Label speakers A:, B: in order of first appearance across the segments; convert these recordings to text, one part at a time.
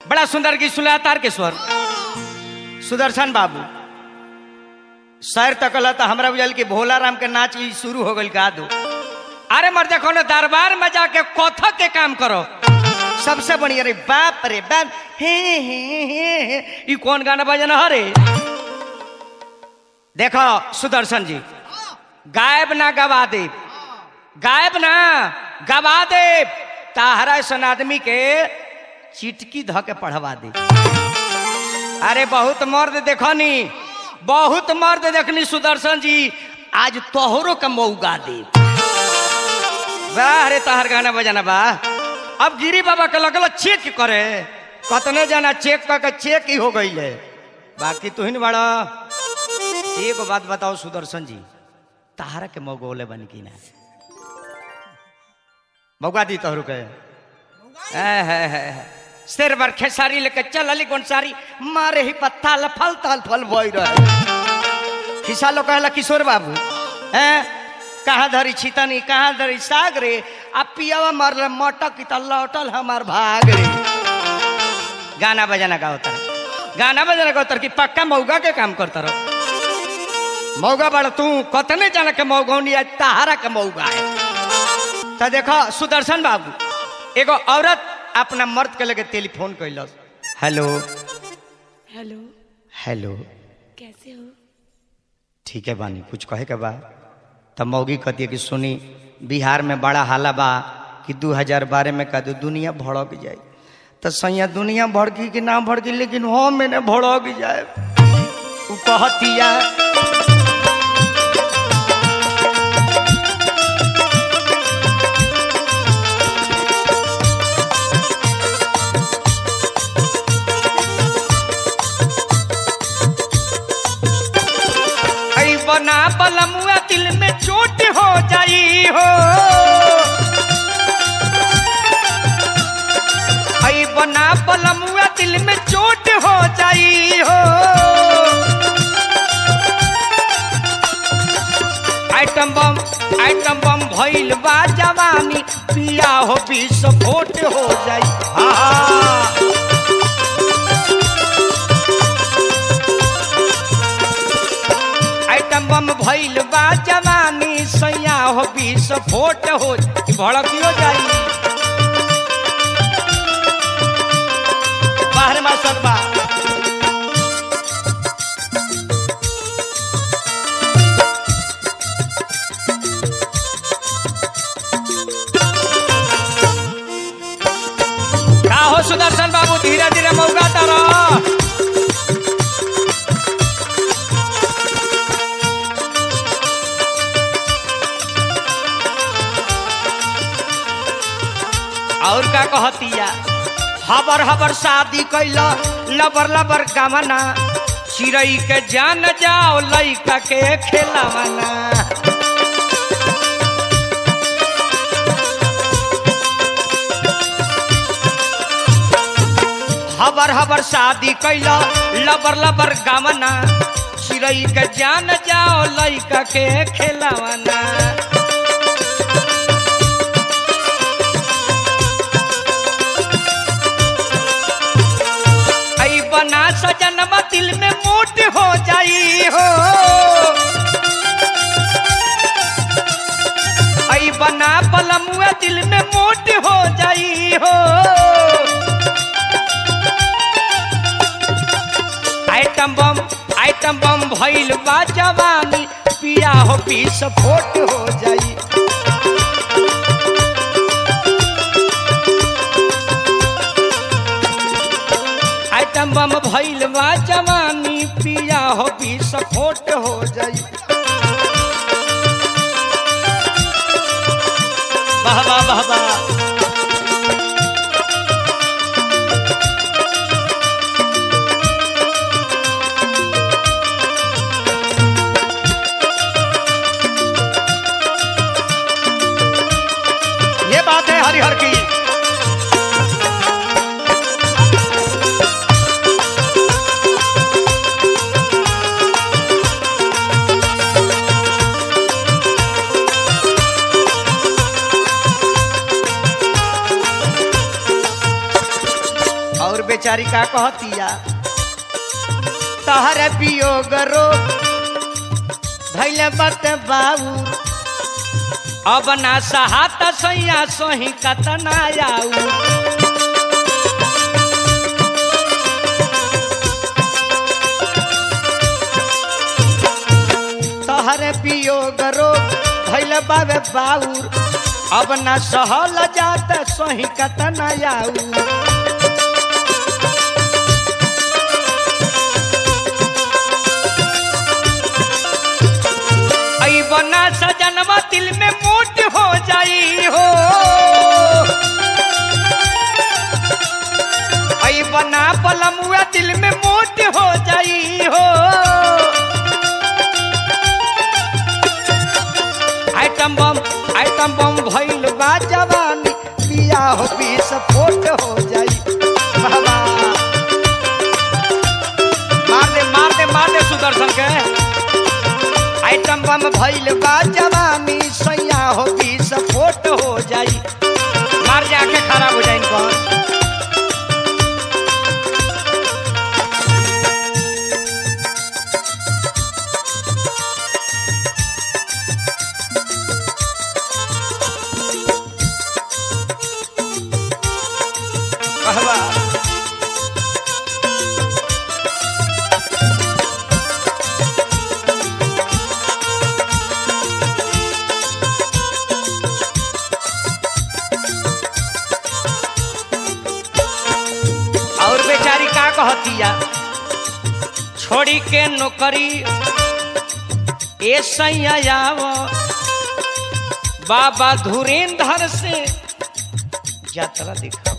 A: बड़ा सुंदर गीत सुना तारकेश्वर सुदर्शन बाबू शहर तकल तो हमरा बुझल कि भोला राम के नाच ई शुरू हो गई गा दो अरे मर देखो ना दरबार में जाके कथक के काम करो सबसे बढ़िया रे बाप रे बाप हे हे हे हे ई कौन गाना बजना हरे देखो सुदर्शन जी गायब ना गवा दे गायब ना गवा दे ताहरा सन आदमी के चिटकी ध के पढ़वा दे अरे बहुत मर्द देखनी बहुत मर्द देखनी सुदर्शन जी आज तोहरो का मौका दे वाह रे तहर गाना बजाना बा अब गिरी बाबा के लगल चेक करे कतने जाना चेक करके चेक ही हो गई है बाकी तू ही बड़ा एक बात बताओ सुदर्शन जी तारा के मौगोले बन की ना मौका दी तोहरु के है है है सिर पर खेसारी लेके चल अली सारी मारे ही पत्ता लफल तल फल बोई रहे खिसा लो कहला किशोर बाबू हैं कहाँ धरी छितनी कहाँ धरी साग रे आ पियावा मरल मटक की त लौटल हमार भाग रे गाना बजाना का होता गाना बजाना का होता कि पक्का मौगा के काम करता रहो मौगा बड़ तू कतने जाना के मौगौनी आज तहारा के मौगा है तो देखो सुदर्शन बाबू एगो औरत अपना मर्द के लगे टेलीफोन कैलस हेलो
B: हेलो
A: हेलो
B: कैसे हो
A: ठीक है बानी कुछ कहे के बा तब मौगी कहती है कि सुनी बिहार में बड़ा हाला बा कि 2012 में कह दो दुनिया भड़क जाए तो सैया दुनिया भड़की कि ना भड़की लेकिन हो मैंने भड़क जाए उ कहतिया ऐ बना बलमुआ दिल में चोट हो जाई हो ऐ बना बलमुआ दिल में चोट हो जाई हो आइटम बम आइटम बम भइल बा जवानी पिया हो विस्फोट हो जाई हाँ आइटम बम भइल बा जवानी सैया हो विस्फोट हो ई भड़कियो जाई बाहर में सकबा का हो सुदर्शन बाबू धीरे धीरे मौका तारा और का कहतिया हबर हबर शादी कैल लबर लबर गमना चिड़ई के जान जाओ लइका के खेलवना हबर हबर शादी कैल लबर लबर गमना चिड़ई के जान जाओ लइका के खेलवना ऐ बना सजनमा दिल में मोट हो जाई हो ऐ बना पलमुआ दिल में मोट हो जाई हो आइटम बम आइटम बम भइल बा जवानी पिया हो विस्फोट हो जाई आइटम बम भइल बा जवानी पिया हो विस्फोट हो जाई वाह वाह वाह वाह ये बात है हरिहर की बेचारी का कहतिया तहर वियोग रो धैले बत बाबू अब ना सहात सैया सोही कतना आऊ तहर वियोग रो धैले बाबे बाऊर अब न सहल जात सोही कतना आऊ आई बना सजनवा दिल में मोट हो जाई हो आई बना पलमुआ दिल में मोट हो जाई हो आइटम बम आइटम बम भइल बा जवानी पिया हो बीस फोट हो जाई बाबा मार दे मार दे मार दे सुदर्शन के आइटम बम भइल बा जवानी सैया हो बीस फोट हो जाई मार जाके खराब हो जाई कौन कहवा और बेचारी का कहतिया छोड़ी के नौकरी ए सैया बाबा धुरेंद्र से यात्रा दिखा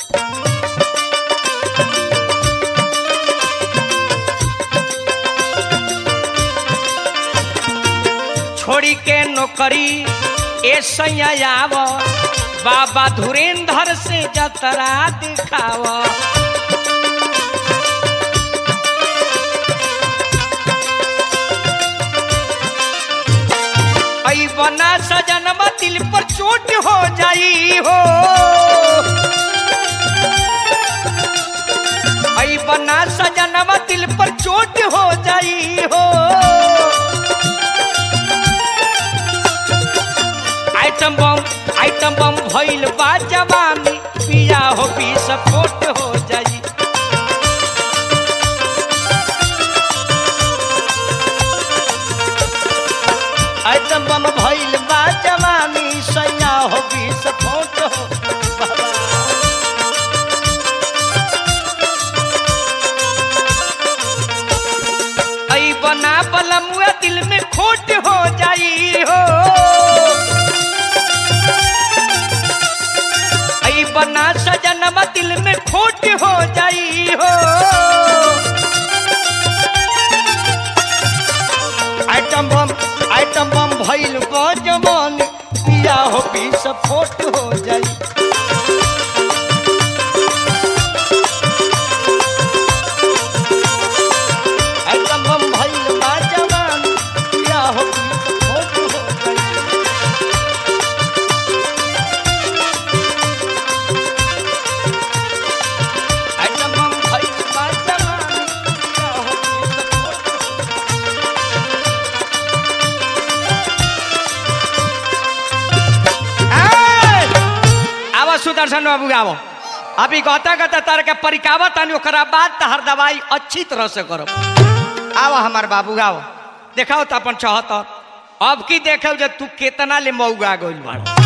A: छोड़ी के नौकरी ए सैयाव बाबा धुरेंद्र से जतरा दिखाव ऐ बना सजनवा दिल पर चोट हो जाई हो ऐ बना सजनवा दिल पर चोट हो जाई हो आइटम बम आइटम बम भइल बा जवानी पिया हो बीस फोट हो जाई आइटम बम भइल बा जवानी सैया हो बीस फोट हो बाबा ऐ बना बलमुआ दिल में खोट हो जाई हो ऐ बना सजनवा दिल में खोट हो जाई हो आइटम बम आइटम बम भइल बजमन पिया हो बीस फोट हो जाई आइटम बम भइल बजमन पिया हो बीस फोट हो जाई आइटम बम भइल बजमन पिया हो बीस फोट हो आवा सुदर्शन बाबू आवो अभी कहता कहता तार के परिकावा तानी ओकरा बाद तहर दवाई अच्छी तरह से करो आवा हमार बाबू आओ देखाओ तो अपन चौहत्तर अब की देखे जे तू केतना ले मऊगा गइल बाड़